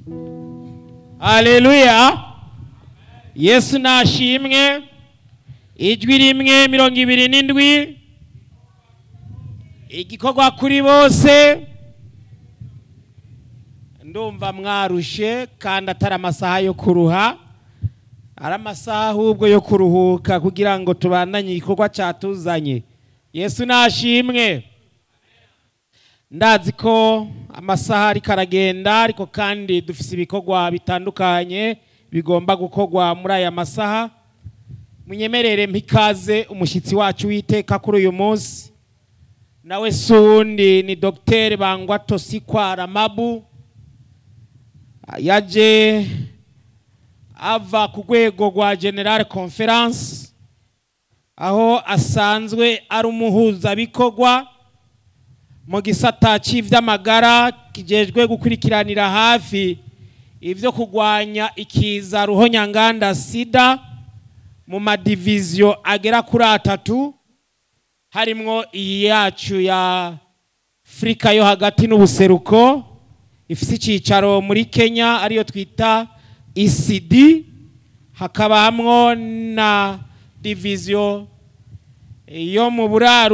haleluya yesu nashimwe ijwi rimwe mirongo ibiri n'indwi igikorwa kuri bose ndumva mwarushe kandi atari amasaha yo kuruha ari amasaha ahubwo yo kuruhuka kugira ngo tubandanye igikorwa cyatuzanye yesu nashimwe ndazi ko amasaha ariko aragenda ariko kandi dufite ibikorwa bitandukanye bigomba gukorwa muri aya masaha munyemerere mpikaze umushyitsi wacu witeka kuri uyu munsi nawe si uwundi ni dogiteri bangwa tosikwara mabu yaje ava ku rwego rwa generale conference aho asanzwe ari umuhuzabikorwa mu gisata cy'iby'amagara kijejwe gukurikiranira hafi ibyo kurwanya ikiza ruhonyanganda sida mu madiviziyo agera kuri atatu harimwo iyi yacu ya afurika yo hagati n'ubuseruko ifite icyicaro muri kenya ariyo twita isidi hakaba hamwo na diviziyo yo mu buraro